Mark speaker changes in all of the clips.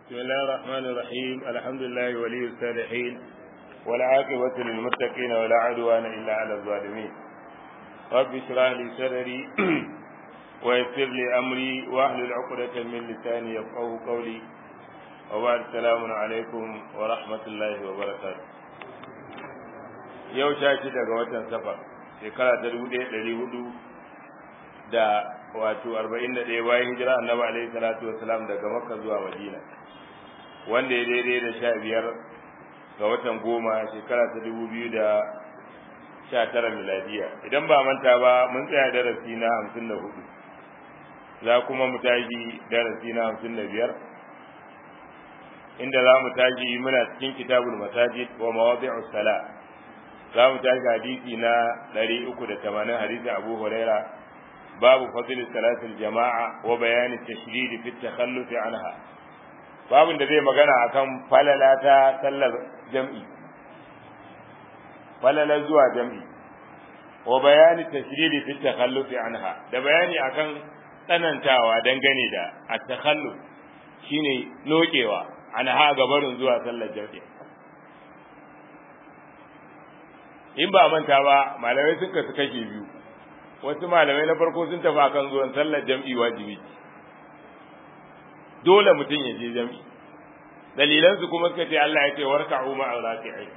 Speaker 1: بسم الله الرحمن الرحيم الحمد لله ولي الصالحين والعاقبة للمتقين ولا عدوان إلا على الظالمين رب اشرح لي صدري ويسر لي أمري واحلل عقدة من لساني يفقهوا قولي وبعد السلام عليكم ورحمة الله وبركاته yau sha shida ga watan safar shekara ta dubu ɗaya ɗari hudu da wato arba'in da ɗaya bayan hijira annabi alaihi salatu wasalam daga makka zuwa madina wanda ya daidai da sha biyar ga watan goma shekara ta dubu biyu da sha tara miladiya idan ba manta ba mun tsaya darasi na hamsin da hudu za kuma mu tashi darasi na hamsin da biyar inda za mu tashi muna cikin kitabul masajid wa mawadi'us sala za mu tashi hadisi na ɗari uku da tamanin hadisin abu huraira babu fadl salatul jama'a wa bayani tashdid fi takhalluf anha babun da zai magana akan falala ta sallar jam'i falala zuwa jam'i wa bayani tashdid fi takhalluf anha da bayani akan tsanantawa dangane da at-takhalluf shine lokewa anha gabarin zuwa sallar jam'i in ba manta ba malamai sun kasu kashe biyu wasu malamai na farko sun tafi akan zuwan sallar jam'i wajibi dole mutum ya je jam'i dalilan su kuma suka ce Allah ya ce warka'u ma'a raki'in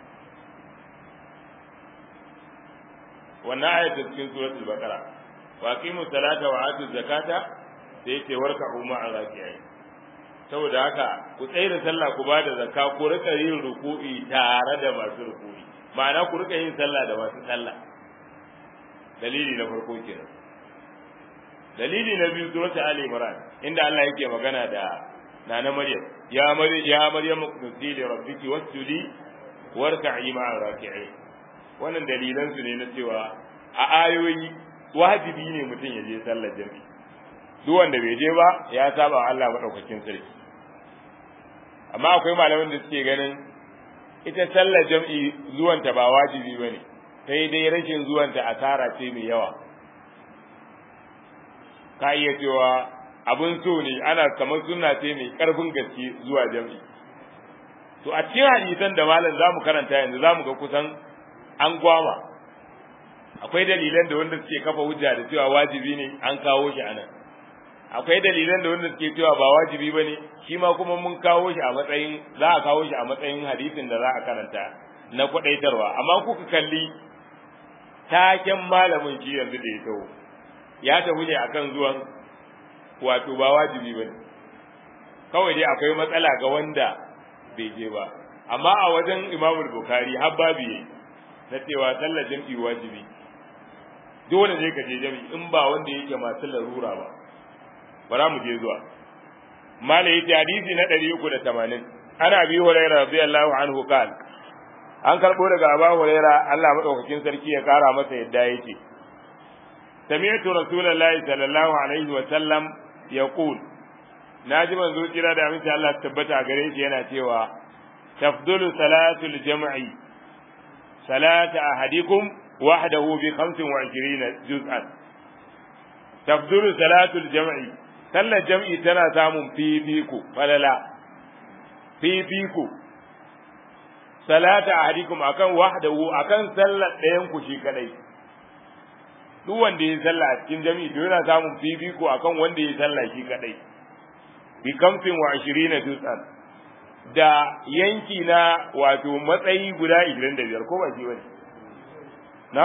Speaker 1: wannan ayatu cikin suratul baqara wa aqimu salata wa atu zakata sai ce warka'u ma'a raki'in saboda haka ku tsaya da sallah ku bada zakka ku rika yin ruku'i tare da masu ruku'i ma'ana ku rika yin sallah da masu sallah dalili na farko kenan dalili na biyu suratul ali imran inda Allah yake magana da nana maryam ya maryam ya maryam qudi li rabbiki wasjudi warka'i ma'a raki'in wannan dalilan su ne na cewa a ayoyi wajibi ne mutum ya je sallar jami'i duk wanda bai je ba ya saba Allah madaukakin sarki amma akwai malaman da suke ganin ita sallar jam'i zuwanta ba wajibi bane sai dai rashin zuwanta asara ce mai yawa ka iya cewa abin so ne ana kamar sunna ce mai karfin gaske zuwa jam'i to a cikin hadisan da malam zamu karanta yanzu zamu ga kusan an gwama akwai dalilan da wanda suke kafa hujja da cewa wajibi ne an kawo shi anan akwai dalilan da wanda suke cewa ba wajibi bane shi ma kuma mun kawo shi a matsayin za a kawo shi a matsayin hadisin da za a karanta na kwadaitarwa amma kuka kalli taken malamin shi yanzu da ya taho ya tafi ne akan zuwan wato ba wajibi bane kawai dai akwai matsala ga wanda bai je ba amma a wajen Imam Bukhari har babu yayi na cewa sallar jam'i wajibi dole ne ka je jam'i in ba wanda yake masu larura ba bara mu je zuwa mala yace hadisi na 380 ana bi hurairah radiyallahu anhu qala an karbo daga Abu Huraira Allah madaukakin sarki ya kara masa yadda yake sami'tu rasulullahi sallallahu alaihi wa sallam yaqul naji manzo kira da aminci Allah tabbata gare shi yana cewa tafdulu salatul jam'i salata ahadikum wahdahu bi 25 juz'an tafdulu salatul jam'i sallar jam'i tana samun fifiko falala fifiko salata ahadikum akan wahdahu akan sallar ɗayan ku shi kadai duk wanda ya sallah a cikin jami'i to yana samun fifiko akan wanda ya sallah shi kadai bi kamfin wa ashirina dutsan da yanki na wato matsayi guda 25 ko ba shi bane na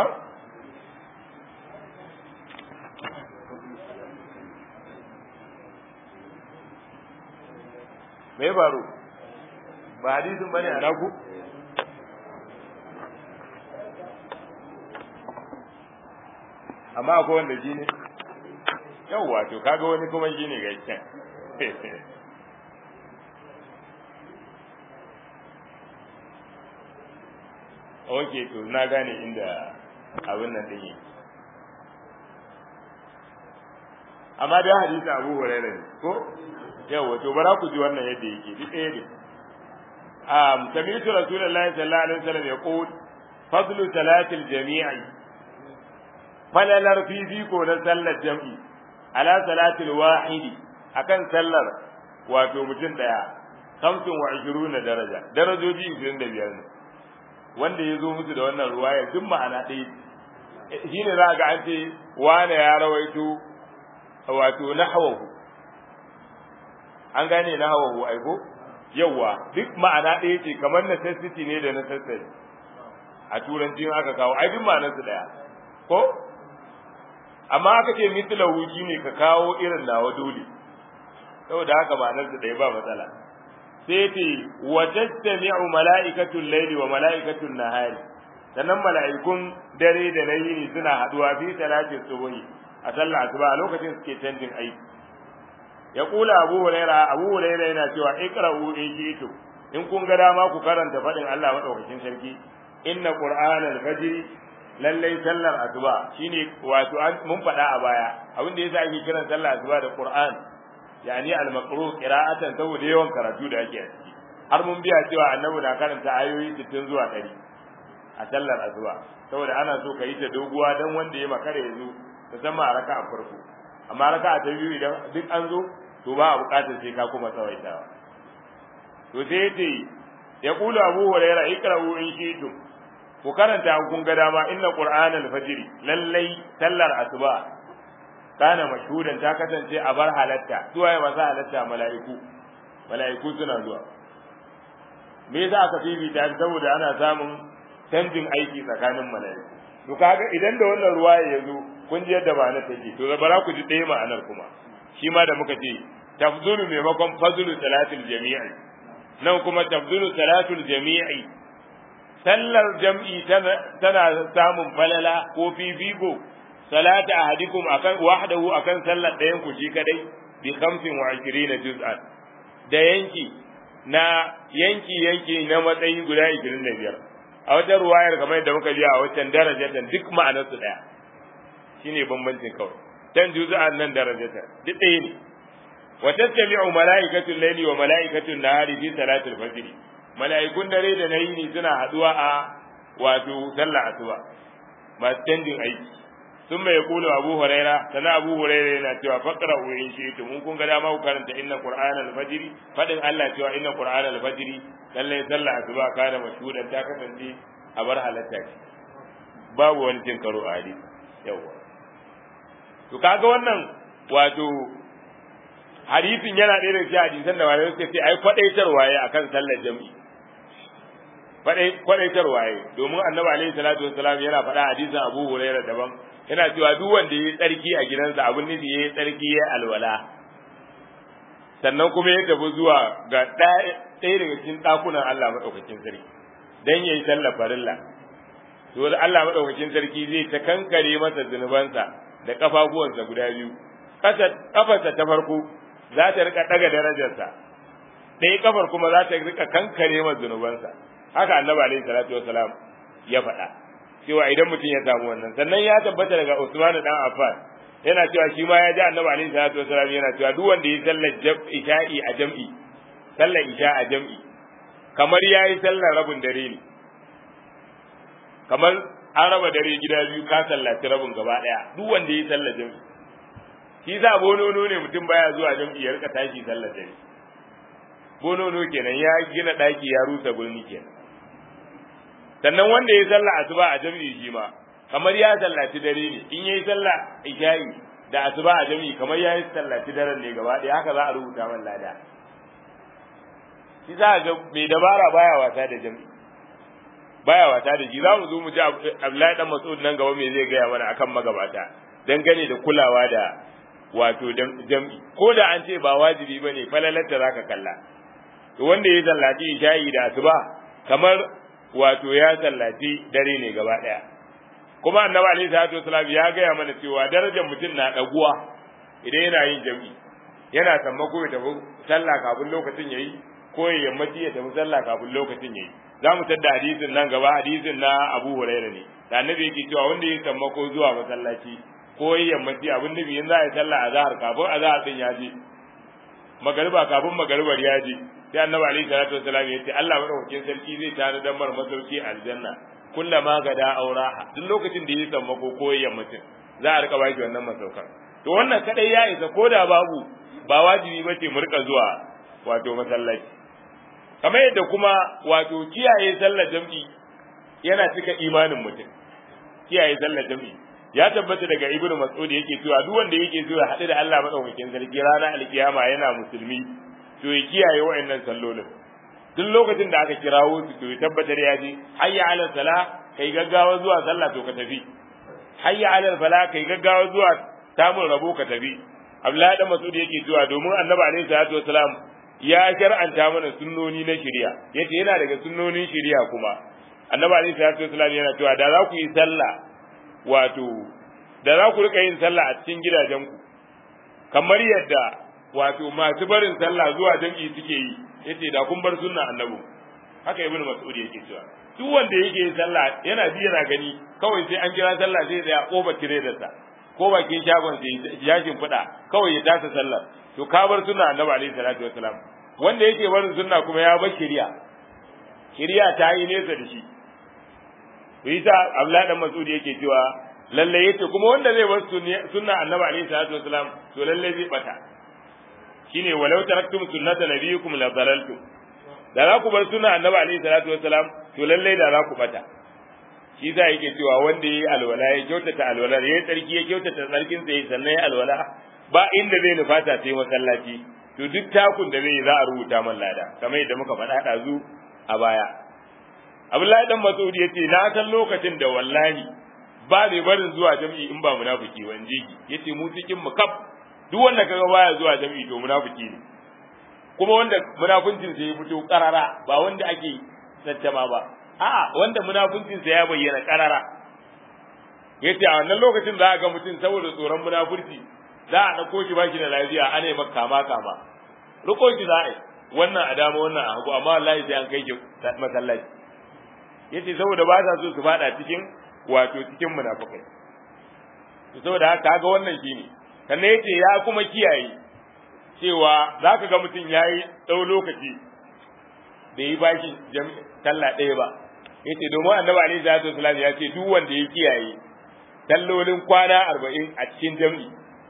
Speaker 1: me faru ba hadisin bane a naku amma akwai wanda shi ne yawwa to kaga wani kuma shi ne gaskiya ok to na gane inda abin nan din yake amma da hadisi abu hurairah ne ko yawa to bara ku ji wannan yadda yake duk ɗaya ne um sami'tu rasulullahi sallallahu alaihi wasallam yaqul fadlu salatil jami'i falalar fifiko na sallar jam'i ala salatil wahidi akan sallar wato mutum daya kamsin wa ishiruna daraja darajoji ishirin da biyar ne wanda ya zo musu da wannan ruwaya duk ma'ana ɗaya shi ne za ga an ce wane ya rawaito wato na hawahu an gane na hawahu aiko yawwa duk ma'ana ɗaya ce kamar necessity ne da necessary a turanci aka kawo ai duk ma'anar su ɗaya ko amma aka ce mislahu ne ka kawo irin nawa dole saboda haka ma'anar su ɗaya ba matsala sai ce wa tastami'u mala'ikatul layli wa mala'ikatul nahari sannan mala'ikun dare da na yini suna haduwa fi salatin subuhi a sallah asuba a lokacin suke canjin aiki ya kula abu huraira abu huraira yana cewa iqra'u in shi'tu in kun ga dama ku karanta fadin Allah madaukakin sarki inna qur'anal fajr lallai sallar asuba shine wato mun faɗa a baya abin da yasa ake kiran sallar asuba da qur'an yani al-maqru qira'atan saboda yawan karatu da ake a ciki har mun biya cewa annabi na karanta ayoyi 60 zuwa 100 a sallar asuba saboda ana so ka yi ta doguwa dan wanda ya makare ya zo musamman a raka'a farko amma raka'a ta biyu idan duk an zo to ba a bukatar sai ka kuma tsawaitawa to sai yace ya kula abu hurairah ikra'u in shi'tum ku karanta kun ga dama inna qur'anal fajr lallai sallar asuba kana mashhudan ta kasance a bar halatta zuwa ya masa halatta mala'iku mala'iku suna zuwa me yasa aka fifita saboda ana samun canjin aiki tsakanin mala'iku to kaga idan da wannan ruwaya ya zo kun ji yadda ma'anar take to bara ku ji ɗaya ma'anar kuma shi ma da muka ce tafdulu maimakon fadlu salatul jami'i nan kuma tafdulu salatul jami'i sallar jam'i tana samun falala ko fifiko salata ahadikum akan wahdahu akan sallar ɗayan ku shi kadai bi 25 juz'an da yanki na yanki yanki na matsayi guda 25 a wata ruwayar kamar yadda muka ji a wancan darajatan duk ma'anar su daya shine bambancin kawai dan juz'an nan darajatan duk ɗaya ne wa tattabi'u mala'ikatul layli wa mala'ikatul nahari fi salatul fajr mala'ikun dare da nayi ne suna haduwa a wato sallar asuba masu canjin aiki sun mai kulu abu huraira sana abu huraira yana cewa faqra wa in shi'tum mun kun ga dama ku karanta inna qur'anal fajr fadin Allah cewa inna qur'anal fajr lalle sallar asuba kana mashhudan ta kasance a bar halatta ce babu wani cin karo a hadisi yawa to kaga wannan wato hadisin yana ɗaya daga cikin hadisan da malamai suka ce ai kwadaitarwa ya akan sallar jami'i kwadaitarwa ya domin annabi alaihi salatu wassalam yana faɗa hadisin abu huraira daban yana cewa duk wanda ya yi tsarki a gidansa abin nufi ya yi tsarki ya alwala sannan kuma ya tafi zuwa ga ɗaya daga cikin ɗakunan Allah maɗaukakin sarki dan ya yi sallar farilla to Allah maɗaukakin sarki zai ta kankare masa zunubansa da kafafuwansa guda biyu kafarsa ta farko za ta rika ɗaga darajarsa ɗaya kafar kuma za ta rika kankare masa zunubansa haka annabi alaihi salatu wasalam ya faɗa cewa idan mutum ya samu wannan sannan ya tabbata daga Usman dan Affan yana cewa shi ma ya ji annabi alaihi salatu wasalam yana cewa duk wanda ya sallar isha'i a jam'i sallar isha a jam'i kamar ya yi sallar rabin dare ne kamar an raba dare gida biyu ka sallaci rabin gaba ɗaya duk wanda ya yi sallar jam'i shi za bonono ne mutum baya zuwa jam'i ya rika tashi sallar dare bonono kenan ya gina ɗaki ya rusa birni kenan sannan wanda ya sallah asuba a jami'i shi ma kamar ya sallaci dare ne in yayi sallah isha'i da asuba a jami'i kamar ya yi sallaci daren ne gaba ɗaya haka za a rubuta man lada shi za ga mai dabara baya wasa da jami'i baya wasa da shi za mu zo mu ji Abdullahi dan Mas'ud nan gaba me zai gaya mana akan magabata dangane da kulawa da wato jam'i ko da an ce ba wajibi bane falalarta zaka kalla to wanda ya sallaci isha'i da asuba kamar wato ya sallaci dare ne gaba daya kuma annabi alaihi salatu wasalam ya gaya mana cewa darajar mutum na daguwa idan yana yin jami'i yana sammako ya tafi sallah kafin lokacin yayi ko ya yammaci ya tafi sallah kafin lokacin yayi za mu tadda hadisin nan gaba hadisin na Abu Hurairah ne da annabi yake cewa wanda ya sammako zuwa masallaci ko ya yammaci abin nufi in za a yi sallah azhar kafin azhar din ya je magariba kafin magaribar ya je sai annabi alaihi salatu wasallam ya ce Allah madaukakin sarki zai tare da mar masauki aljanna kullama gada auraha duk lokacin da ya samu ko koyayyan mutum za a rika baki wannan masaukan to wannan kadai ya isa ko da babu ba wajibi bace mu rika zuwa wato masallaci kamar yadda kuma wato kiyaye sallar jam'i yana cika imanin mutum kiyaye sallar jam'i ya tabbata daga ibnu mas'ud yake cewa duk wanda yake so ya haɗu da Allah madaukakin sarki ranar alkiyama yana musulmi to ya kiyaye wa'annan sallolin duk lokacin da aka kirawo su to ya tabbatar ya ji hayya ala sala kai gaggawa zuwa sallah to ka tafi hayya ala fala kai gaggawa zuwa samun rabo ka tafi Abdullahi dan Mas'ud yake cewa domin Annabi alaihi salatu wasalam ya shar'anta mana sunnoni na shari'a yace yana daga sunnonin shari'a kuma Annabi alaihi salatu wasalam yana cewa da za ku yi sallah wato da za ku rika yin sallah a cikin gidajenku kamar yadda wato masu barin sallah zuwa jam'i suke yi yace da kun bar sunna annabi haka ibnu mas'ud yake cewa duk wanda yake yin sallah yana bi yana gani kawai sai an kira sallah sai ya koba tiredarsa ko bakin shagon sai yashin fada kawai ya tasa sallah to ka bar sunna annabi alaihi salatu wasalam wanda yake barin sunna kuma ya bar shari'a shari'a ta yi nesa da shi Isa Abdullahi dan Mas'ud yake cewa lalle yace kuma wanda zai bar sunna annabi alaihi salatu wasalam to lalle zai bata shine walau taraktum sunnata nabiyikum la dalaltum da za ku bar sunna annabi alaihi salatu wasalam to lalle da za ku bata shi za yake cewa wanda yayi alwala ya kyautata alwala ya tsarki ya kyautata tsarkin sa sannan ya alwala ba inda zai nufata sai masallaci to duk takun da zai za a rubuta man lada kamar yadda muka faɗa ɗazu a baya Abdullahi dan Mas'ud yace na san lokacin da wallahi ba mai barin zuwa jami'i in ba munafiki ba in ji yace mu cikin mu kaf duk wanda kaga baya zuwa jami'i to munafiki ne kuma wanda munafincin sa ya fito karara ba wanda ake tattama ba a'a wanda munafincin sa ya bayyana karara yace a wannan lokacin za a ga mutum saboda tsoron munafurci za a dauko shi baki da lafiya ana yi maka kama kama riko shi za a yi wannan a dama wannan a hagu amma wallahi sai an kai shi masallaci yace saboda ba sa so su fada cikin wato cikin munafikai to saboda haka ga wannan shine sannan yace ya kuma kiyaye cewa zaka ga mutum yayi dau lokaci bai yi bashi talla ɗaya ba yace domin annabi alaihi salatu wasallam ya ce duk wanda ya kiyaye tallolin kwana arba'in a cikin jam'i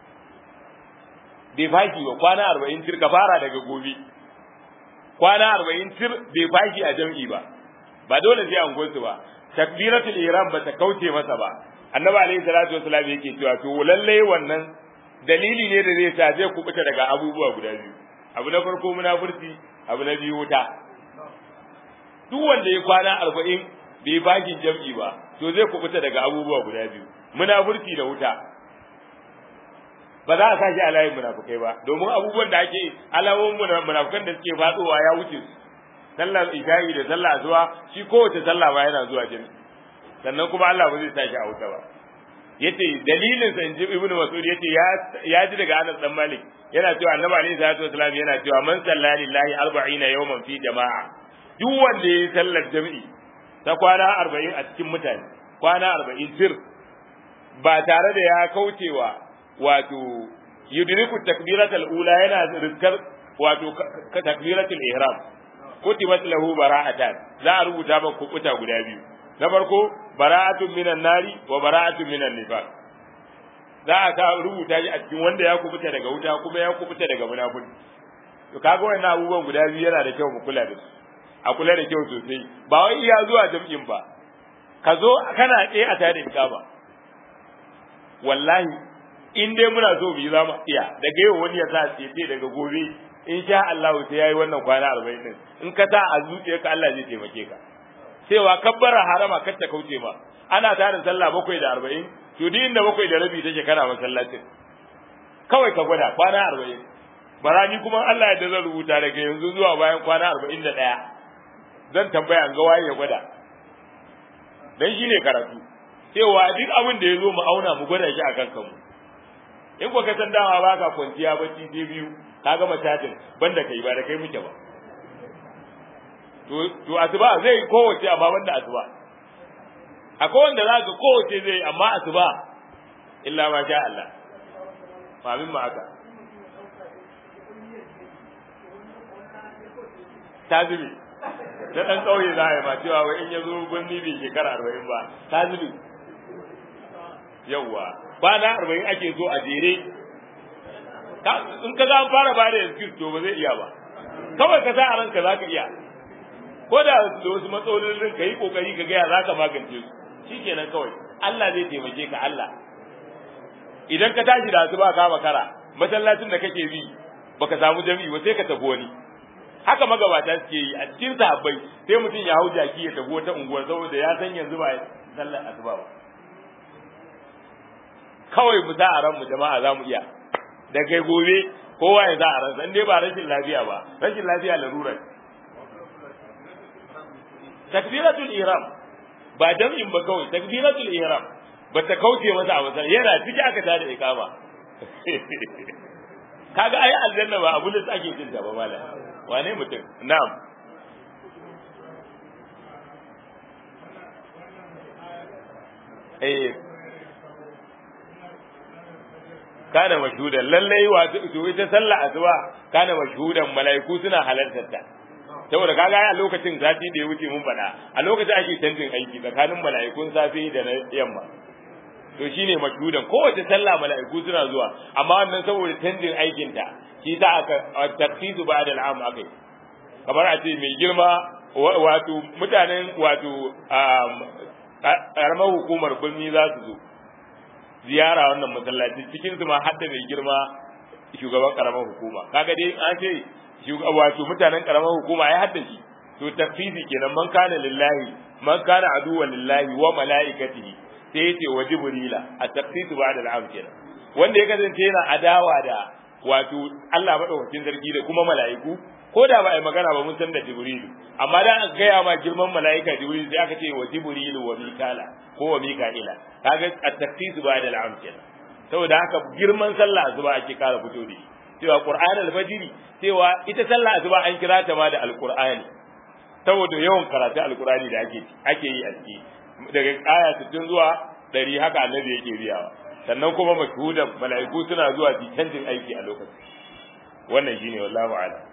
Speaker 1: bai fashi ba kwana arba'in tir ka fara daga gobe kwana arba'in tir bai fashi a jam'i ba ba dole sai an gosu ba takbiratul ihram ba ta kauce masa ba annabi alaihi salatu wasallam yake cewa to lalle wannan dalili ne da zai sa zai kubuta daga abubuwa guda biyu abu na farko munafurci abu na biyu wuta duk wanda ya kwana arba'in bai bakin jam'i ba to zai kubuta daga abubuwa guda biyu munafurci da wuta ba za a sa shi a layin munafukai ba domin abubuwan da ake alamomin munafukan da suke fadowa ya wuce su sallar isha'i da sallar zuwa shi kowace sallah ba yana zuwa jami sannan kuma Allah ba zai sa shi a wuta ba yace dalilin sa inji ibnu mas'ud yace ya ya ji daga Anas dan Malik yana cewa annabi alaihi salatu wasallam yana cewa man salla lillahi 40 yawman fi jama'a duk wanda yayi sallar jami'i ta kwana 40 a cikin mutane kwana 40 sir ba tare da ya kaucewa wato yudriku takbiratul ula yana rizkar wato takbiratul ihram kutibat lahu bara'atan za a rubuta maka kubuta guda biyu na farko bara'atun minan nari wa bara'atun minan nifaq za a ta rubuta shi a cikin wanda ya kubuta daga wuta kuma ya kubuta daga munafiki to kaga wannan abubuwan guda biyu yana da kyau mu kula da su a kula da kyau sosai ba wai iya zuwa jam'in ba ka zo kana tsaye a tare da ba wallahi in dai muna so bi za mu iya daga yau wani ya sa tsaye daga gobe in sha Allah sai yayi wannan kwana 40 din in ka sa a zuciyarka Allah zai taimake ka cewa kabbara harama kar ta kauce ma ana tarin sallah bakwai da arba'in to duk inda bakwai da rabi take kana masallacin kawai ka gwada kwana arba'in barani kuma Allah ya zan rubuta daga yanzu zuwa bayan kwana arba'in da ɗaya zan tambaya ga waye ya gwada dan shine karatu cewa duk abin da ya zo mu auna mu gwada shi a kan kanmu in ko ka san dama baka kwanciya bacci sai biyu ka gama chatin banda kai ba da kai muke ba to to asuba zai kowace amma banda asuba akwai wanda za ka kowace zai amma asuba illa ma sha Allah famin ma haka ta zube na ɗan ƙauye za a yi ma cewa wai in ya zo birni bai shekara arba'in ba ta zube yawwa kwana arba'in ake so a jere in ka za an fara ba da excuse to ba zai iya ba kawai ka sa a ranka za ka iya ko da da wasu matsalolin ka yi kokari ka gaya za ka magance su shikenan kawai Allah zai taimake ka Allah idan ka tashi da asuba ka makara masallacin da kake bi baka samu jami'i ba sai ka tafi wani haka magabata suke yi a cikin sahabbai sai mutum ya hau jaki ya tafi wata unguwar saboda ya san yanzu ba sallar asuba ba kawai mu sa a ran mu jama'a za mu iya da kai gobe kowa ya sa a ransa in dai ba rashin lafiya ba rashin lafiya larurar takbiratul ihram ba jam'in ba kawai takbiratul ihram ba ta kauce masa a wasan yana ciki aka tada ikama kaga ai aljanna ba abu da ake cin ta ba mala wane mutum na'am eh kana mashhudan lallai wato to ita sallah asuba kana mashhudan malaiku suna halartar ta saboda kaga a lokacin sati da ya wuce mun faɗa a lokacin ake canjin aiki tsakanin mala'ikun safe da na yamma to shine mashhudan kowace sallah mala'iku suna zuwa amma wannan saboda canjin aikin ta shi ta aka tafsiru ba'da al'am akai kamar a ce mai girma wato mutanen wato karamar hukumar birni za su zo ziyara wannan masallaci cikin su ma hadda mai girma shugaban karamar hukuma kaga dai an ce wato mutanen karamar hukuma ya hadda shi to tafsiri kenan man kana lillahi man kana aduwwan lillahi wa malaikatihi sai yace wa jibrila a tafsiru ba'da al'am kenan wanda ya kasance yana adawa da wato Allah madaukakin sarki da kuma mala'iku ko da ba a yi magana ba mun san da jibrilu amma da aka gaya ma girman mala'ika jibrilu sai aka ce wa jibrilu wa mikala ko wa mika'ila kaga at-tafsiru ba'da al'am kenan saboda haka girman sallah zuba ake kara fito da shi cewa qur'an al-fajr cewa ita sallah zuba an kira ta ma da al-qur'ani saboda yawan karatu al-qur'ani da ake ake yi a ciki daga aya 60 zuwa 100 haka annabi yake biyawa sannan kuma mashhudan mala'iku suna zuwa su canjin aiki a lokacin wannan shine wallahi a'lam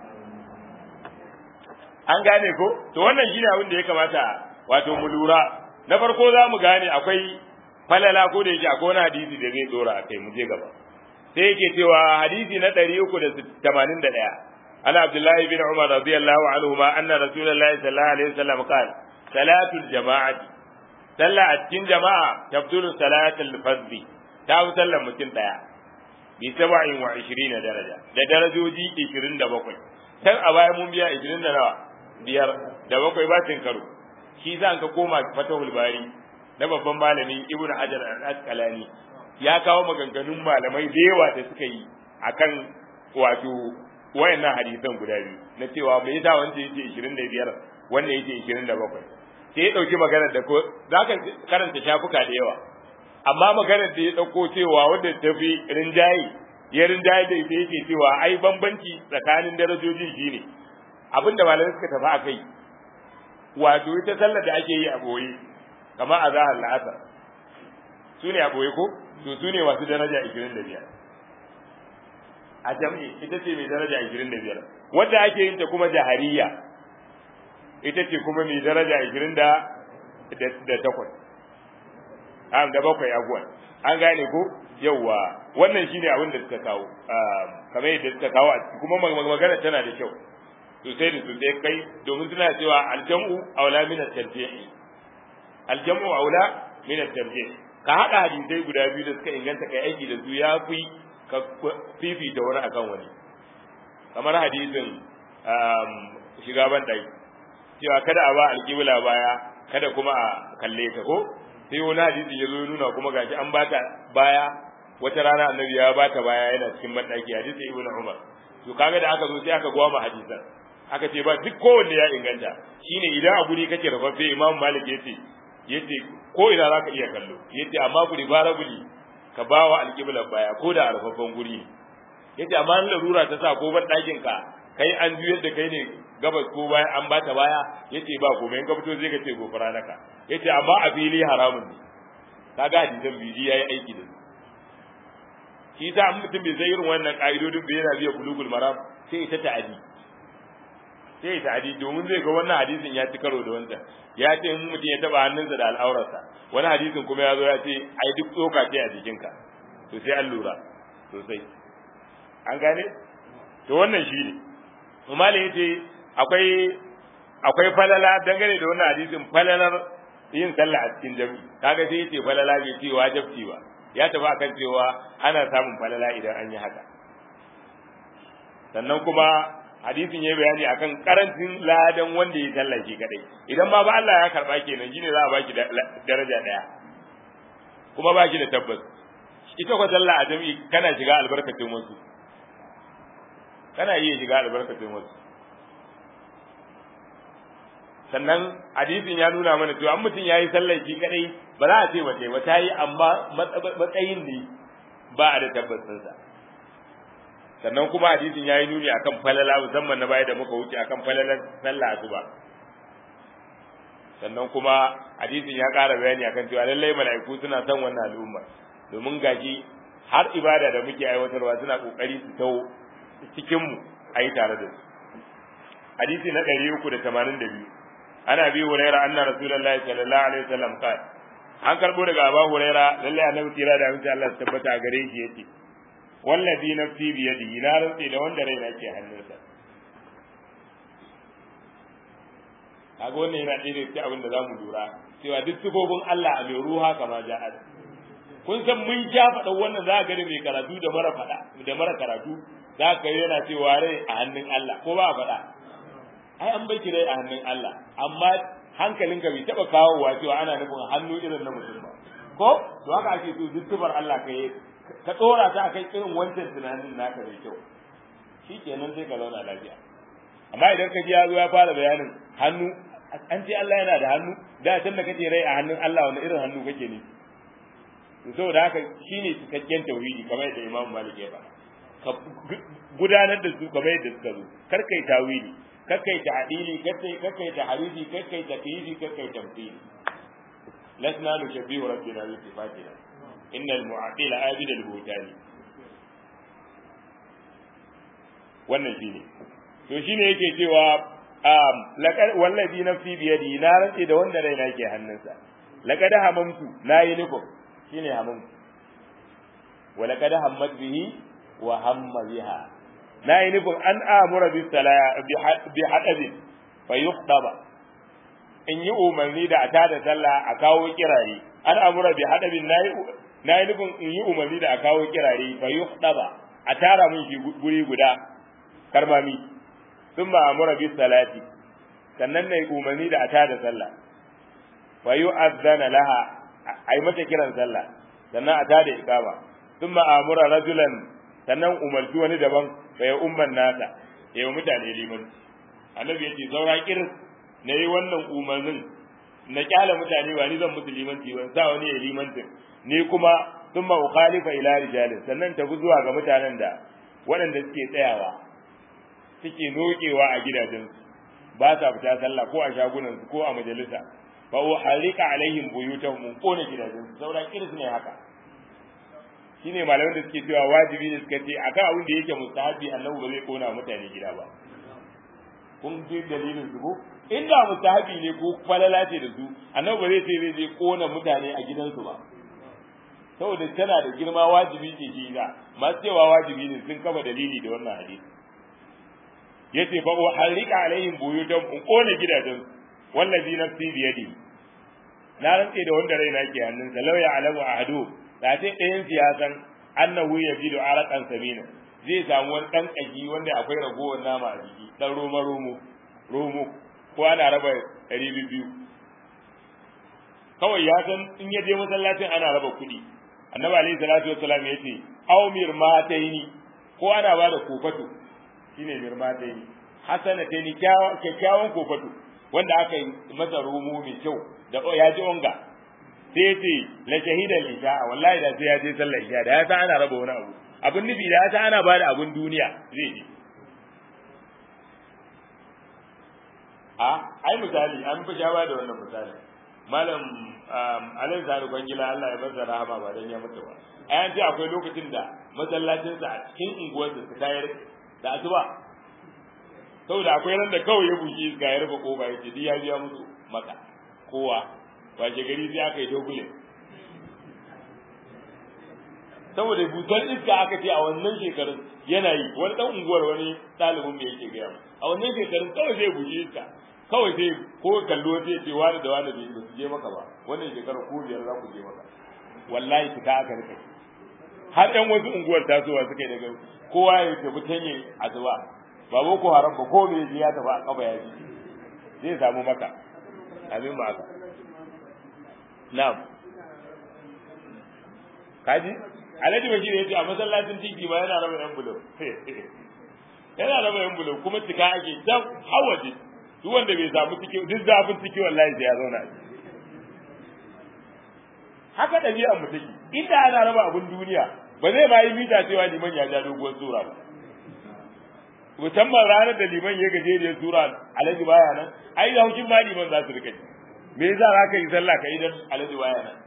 Speaker 1: an gane ko to wannan shine abin da ya kamata wato mu lura na farko za mu gane akwai falala ko da yake akwai wani hadisi da zai dora a kai mu je gaba sai yake cewa hadisi na 381 ana abdullahi bin umar radiyallahu anhu ma anna rasulullahi sallallahu alaihi wasallam qala salatul jama'ati sallah a cikin jama'a tabtulu salatul fardhi ta fi sallar mutum daya bi saba'in wa 20 daraja da darajoji 27 tan a baya mun biya 20 da nawa biyar da bakwai ba cin karo shi zan ka koma fatahul bari na babban malami ibnu hajar al-asqalani ya kawo maganganun malamai da yawa da suka yi akan wato wayannan hadisan guda biyu na cewa me yasa wanda yake 25 wanda yake 27 sai ya dauki maganar da ko zaka karanta shafuka da yawa amma maganar da ya dauko cewa wanda tafi rinjayi ya rinjayi da ita yake cewa ai bambanci tsakanin darajojin shine abinda malamai suka tafi akai wato ita sallar da ake yi a boye kamar a zahar la'asar su ne a boye ko to su ne masu daraja 25 a jam'i ita ce mai daraja 25 wadda ake yin ta kuma jahariya ita ce kuma mai daraja 20 da da takwas am da bakwai abuwan an gane ko yauwa wannan shine abin da suka kawo kamar yadda suka kawo kuma magana tana da kyau sosai da sosai kai domin suna cewa aljam'u aula min at-tarjih aljam'u aula min at-tarjih ka hada hadisai guda biyu da suka inganta kai aiki da su ya fi ka fifita wani akan wani kamar hadisin shiga ban dai cewa kada a ba alƙibla baya kada kuma a kalle ta ko sai wani hadisi ya zo nuna kuma gashi an bata baya wata rana annabi ya bata baya yana cikin bandaki hadisi ibnu umar to kaga da aka zo sai aka gwama hadisan aka ce ba duk kowanne ya inganta shine idan a guri kake rafaffe imam malik yace yace ko ina zaka iya kallo yace amma guri bara guri ka bawa alqibla baya ko da a rafaffen guri yace amma an larura ta sa ko ban dakin ka kai an juyar da kai ne gabas ko baya an bata baya yace ba komai in ka fito zai ka ce gofara naka yace amma a fili haramun ne kaga hadisan biji yayi aiki da shi ta mutum bai sai irin wannan ka'idodin bai yana biya bulugul maram sai ita ta'adi sai ita ta'adi domin zai ga wannan hadisin ya ci karo da wancan ya ce in mutum ya taba hannunsa da al'aurarsa wani hadisin kuma ya zo ya ce ai duk tsoka ce a jikinka to sai an lura sosai an gane to wannan shi ne kuma da yace akwai akwai falala dangane da wannan hadisin falalar yin sallah a cikin jami'i kaga sai yace falala bai ce wajibci ba ya tafi akan cewa ana samun falala idan an yi haka sannan kuma hadisin ya bayani akan karancin ladan wanda ya sallah shi kadai idan ma ba Allah ya karba kenan shine za a baki daraja daya kuma baki da tabbas ita ko sallah a jami'i kana shiga albarkacin wasu kana iya shiga albarkacin wasu sannan hadisin ya nuna mana cewa an mutum yayi sallar shi kadai ba za a ce ba ba ta yi amma matsayin ne ba a da tabbacin sa sannan kuma hadisin yayi nuni akan falala musamman na baya da muka wuce akan falalar sallah asuba sannan kuma hadisin ya ƙara bayani akan cewa lallai mala'iku suna son wannan al'umma domin gashi har ibada da muke aiwatarwa suna kokari su tawo cikin mu ayi tare da su hadisi na 382 ana bi huraira anna rasulullahi sallallahu alaihi wasallam qala an karbo daga abu huraira lalle annabi tira da amince Allah ya tabbata gare shi yace wallazi nafsi bi yadihi na rantsi da wanda raina ke hannunsa kaga wannan yana ɗaya da abin da zamu lura cewa duk sifofin Allah a mai ruha kama ja'ad kun san mun ja faɗa wannan za ka ga mai karatu da mara faɗa da mara karatu za ka yana cewa rai a hannun Allah ko ba a faɗa ai an bai rai a hannun Allah amma hankalinka bai taba kawowa cewa ana nufin hannu irin na mutum ba ko to haka ake so zuttubar Allah ka yi ka dora ta akan irin wancan tunanin naka da kyau shikenan sai ka zauna lafiya amma idan ka ji ya zo ya fara bayanin hannu an ce Allah yana da hannu da can da kace rai a hannun Allah wani irin hannu kake ne to saboda haka shine cikakken tauhidi kamar yadda Imam Malik ya faɗa ka gudanar da su kamar yadda suka zo kar kai tawili kakkai ta adili kakkai kakkai ta hariji kakkai ta kiyidi kakkai tamthili lasna nushabbihu rabbina bi sifatina innal mu'attila abida al-butani wannan shine to shine yake cewa um laqad wallazi nafsi bi yadi na rantsi da wanda raina ke hannunsa laqad hamamtu nayi nufin shine hamamtu wa laqad hammat bihi wa hamma biha na yi nufin an amura bi salaya bi hadabin fa yuqdaba in yi umarni da a tada sallah a kawo kirare an amura bi hadabin na yi nufin in yi umarni da a kawo kirare fa yuqdaba a tara min shi guri guda karmami sun ba amura bi salati sannan na yi umarni da a tada sallah fa yu'azzana laha ai mata kiran sallah sannan a tada iqama sun ma amura rajulan sannan umarci wani daban bai umman nasa ya yi mutane liman annabi ya ce saura kir na yi wannan umarnin na kyala mutane ba ni zan musu limanci ban sa wani ya limantin ni kuma sun ma ukhalifa ila rijalin sannan tafi zuwa ga mutanen da waɗanda suke tsayawa suke nokewa a gidajensu ba sa fita sallah ko a shagunansu ko a majalisa fa uharika alaihim buyutahum kona gidajensu saura kirs ne haka shine malaman da suke cewa wajibi ne suka ce akan abin da yake mustahabi annabi ba zai kona mutane gida ba kun ji dalilin su ko inda mustahabi ne ko falala ce da su annabi ba zai ce zai je kona mutane a gidansu ba saboda tana da girma wajibi ce shi ga masu cewa wajibi ne sun kafa dalili da wannan hadisi yace fa uharrika alaihim buyutan in kona gidajen wallazi nafsi bi yadi na rantse da wanda raina ke hannunsa law ya alamu ahadu da ce ɗayan siyasan annahu yajidu araqan samina zai samu wani dan kaji wanda akwai ragowar nama a jiki dan roma romo romo ko ana raba ɗari biyu kawai ya san in ya je masallacin ana raba kuɗi annabi alaihi salatu wassalam ya ce aw mirmataini ko ana ba da kofato shine mirmataini hasanataini kyakkyawan kofato wanda aka yi masa romo mai kyau da ya ji onga sai ya ce la shahidan isha wallahi da sai ya je sallar isha da ya san ana raba wani abu abin nufi da ya san ana bada abin duniya zai je a ai misali an fi ba da wannan misali malam alai zaru bangila Allah ya bar da rahama ba dan ya mutu ba ai an ce akwai lokacin da masallacin sa a cikin unguwar da ta tayar da asuba saboda akwai ran da kawai ya buki iska ya rufe kofa ya ce ya biya musu maka kowa washe gari sai aka yi dogule saboda busar iska aka ce a wannan shekarun yana yi wani dan unguwar wani ɗalibin mai yake gaya a wannan shekarun kawai zai buge ka kawai sai ko kallo sai ce wani da wani da su je maka ba wannan shekarar ko biyar za ku je maka wallahi fita aka rika har ɗan wasu unguwar tasowa suka yi daga kowa ya tafi tanye asuba ba boko haram ba ko me ya tafi a kafa ya ji zai samu maka abin ba haka na'am kaji alhaji bashir ya ce a masallacin titi ba yana raba yan bulo yana raba yan bulo kuma cika ake can hawaje duk wanda bai samu ciki duk zafin ciki wallahi sai ya zauna haka ɗabi'ar mu take inda ana raba abun duniya ba zai ma yi mita cewa liman ya ja doguwar sura ba musamman ranar da liman ya gajeriyar sura alhaji baya nan ai da hukin ma liman za su rika me yasa za ka yi sallah ka yi dan alhaji baya nan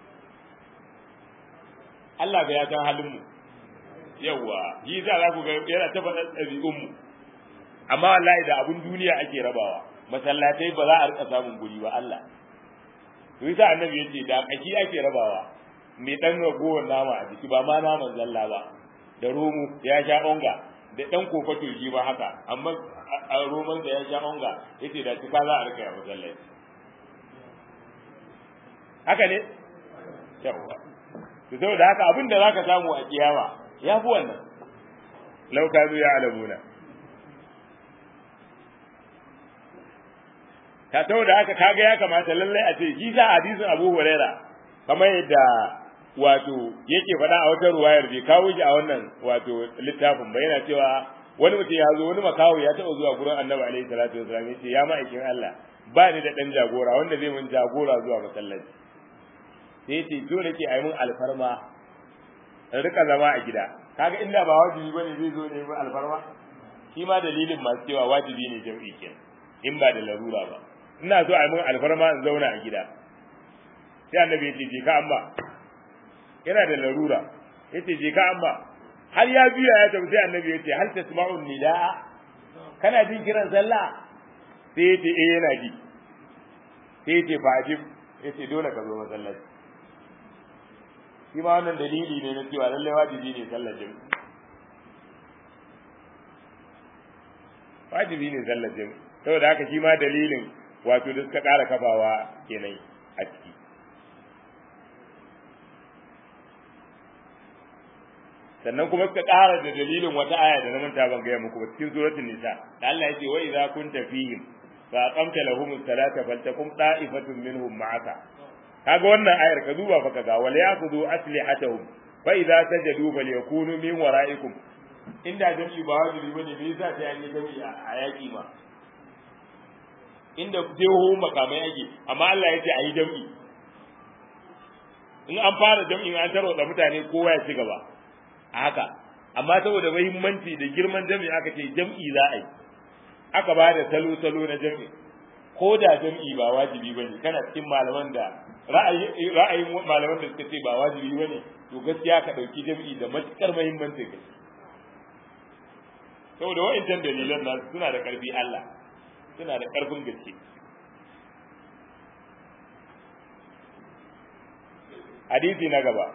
Speaker 1: Allah ga ya san halin mu yawa yi za za ku ga yana ta faɗa ɗabi'un mu amma wallahi da abun duniya ake rabawa masallatai ba za a rika samun guri ba Allah to yasa annabi yace da kaki ake rabawa mai dan ragowar nama a jiki ba ma naman zalla ba da romo ya sha onga da dan kofato shi ba haka amma a roman da ya sha onga yace da cika za a rika ya masallaci haka ne yawa to saboda haka abin da zaka samu a kiyama ya fi wannan lau kanu ya alamuna ta saboda haka kaga ya kamata lallai a ce shi sa hadisin Abu Huraira kamar yadda wato yake faɗa a wata ruwayar bai kawo shi a wannan wato littafin ba yana cewa wani mutum ya zo wani makawo ya taɓa zuwa gurin Annabi alaihi salatu wasallam yace ya ma'aikin Allah ba ni da dan jagora wanda zai mun jagora zuwa masallaci sai yace zo nake ayi mun alfarma in rika zama a gida kaga inda ba wajibi bane zai zo ne mun alfarma shi ma dalilin masu cewa wajibi ne jam'i kenan in ba da larura ba ina so a mun alfarma in zauna a gida sai annabi yace je ka amma yana da larura yace je ka amma har ya biya ya tafi sai annabi yace hal tasma'u nidaa kana jin kiran sallah sai yace eh yana ji sai yace fa ajib yace dole ka zo masallaci shi ma wannan dalili ne na cewa lalle wajibi ne sallar jami'i wajibi ne sallar jami'i saboda haka shi ma dalilin wato da suka ƙara kafawa kenan a ciki sannan kuma suka ƙara da dalilin wata aya da na manta ban gaya muku ba cikin suratul nisa da Allah yake wa idza kunta fihim fa aqamta lahum as-salata faltakum ta'ifatun minhum ma'aka kaga wannan ayar ka duba fa kaga wal ya'khudhu aslihatahum fa idza sajadu falyakunu min wara'ikum inda jami'i ba wajibi bane me yasa sai an yi jami'i a yaki ma inda jeho makamai ake amma Allah ya ce a yi jam'i in an fara jam'i an tarwatsa mutane kowa ya ci gaba a haka amma saboda muhimmanci da girman jam'i aka ce jam'i za a yi aka ba da salo-salo na jam'i ko da jam'i ba wajibi ba ne kana cikin malaman da ra'ayin malaman da suka ce ba wajibi ba ne to gaskiya ka ɗauki jam'i da matuƙar muhimmanci ka saboda wa'incan dalilan nasu suna da ƙarfi Allah suna da ƙarfin gaske hadisi na gaba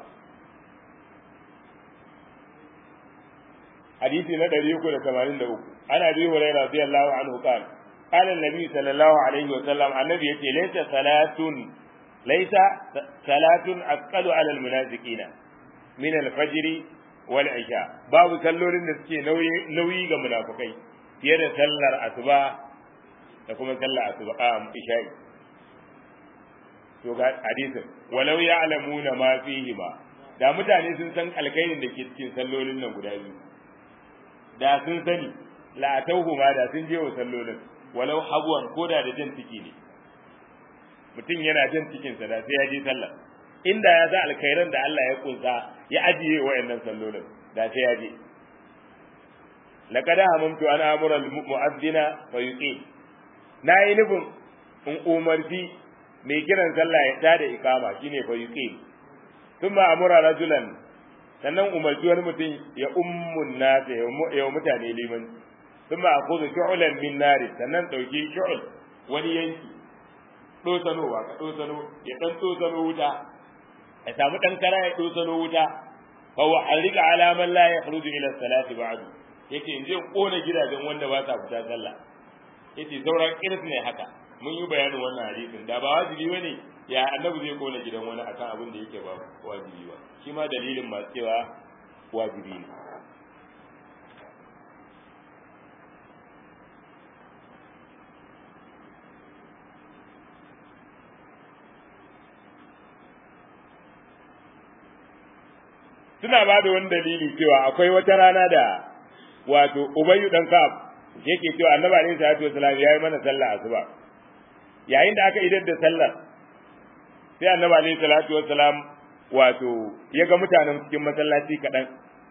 Speaker 1: hadisi na ɗari uku da tamanin da uku ana bi hurairah radiyallahu anhu qala qala an-nabi sallallahu alaihi wa sallam annabi yace laysa salatun laysa salatun aqalu ala al-munafiqina min al-fajr wal isha babu sallolin da suke nauyi nauyi ga munafikai fiye da sallar asuba da kuma sallar asuba a isha'i to ga hadisin walau ya'lamuna ma fihi ma da mutane sun san alkhairin da ke cikin sallolin nan guda biyu da sun sani la tauhu ma da sun je wa sallolin walau habwan koda da jan ciki ne mutum yana jan cikin sa da sai ya je sallah inda ya za alkhairan da Allah ya kunsa ya ajiye wayannan sallolin da sai ya je laqad hamamtu an amura al-mu'adhdhina fa yuqim nayi nufin in umarci mai kiran sallah ya tada ikama shine fa yuqim thumma amura rajulan sannan umarci wani mutum ya ummun nasa ya mutane liman thumma akhudhu shu'lan min nari sannan dauki shu'l wani yanki dosanowa ka dosano ya dan dosano wuta ya samu dan kara ya dosano wuta fa wa alika ala man la yakhruju ila salati ba'du yace in je kona gidajen wanda ba sa fita sallah yace sauran iris ne haka mun yi bayanin wannan hadisin da ba wajibi bane ya annabi zai kona gidan wani akan abin da yake ba wajibi ba shi ma dalilin masu cewa wajibi ne suna ba da wani dalili cewa akwai wata rana da wato ubayyu dan ka'ab yake cewa annabi alaihi salatu wasallam yayi mana sallah asuba yayin da aka idar da sallar sai annabi alaihi salatu wasallam wato ya ga mutanen cikin masallaci kaɗan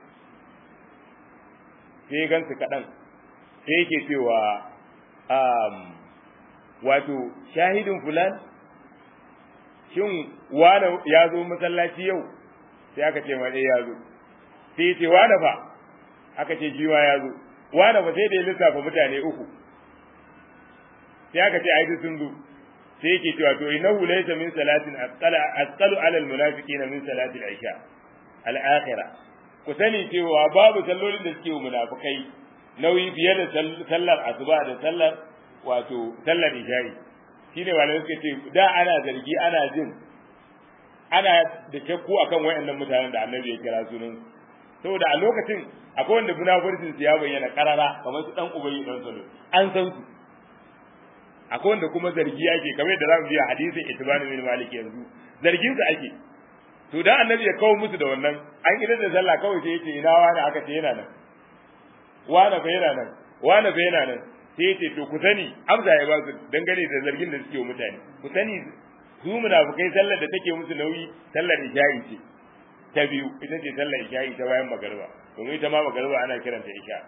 Speaker 1: sai ya gansu kaɗan sai yake cewa um, wato shahidin fulan shin wane ya zo masallaci yau sai aka ce ma ya zo sai ya ce wane fa aka ce shi ya zo wane fa sai da ya lissafa mutane uku sai aka ce ai sun zo sai yake cewa to innahu laysa min salatin asqala asqalu ala almunafiqina min salati al-isha al-akhirah ku sani cewa babu sallolin da suke munafikai nauyi fiye da sallar asuba da sallar wato sallar isha'i shine malamai suka ce da ana zargi ana jin ana da shakku akan wayannan mutanen da annabi ya kira sunan saboda a lokacin akwai wanda munafurcin su ya bayyana karara kamar su dan ubayi dan salo an san su akwai wanda kuma zargi ake kamar yadda zamu biya hadisin itibani bin malik yanzu zargin su ake to dan annabi ya kawo musu da wannan an idan da sallah kawai sai yace ina wani aka ce yana nan wani fa yana nan wani fa yana nan sai yace to ku sani amsa ya ba su dangane da zargin da suke wa mutane ku sani su munafukai sallar da take musu nauyi sallar isha'i ce ta biyu ita ce sallar isha'i ta bayan magariba domin ita ma magariba ana kiranta isha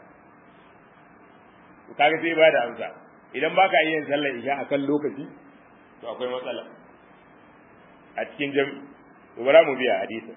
Speaker 1: to kaga sai ba da amsa idan baka iya yin sallar isha a kan lokaci to akwai matsala a cikin jami'i to bara mu biya hadisin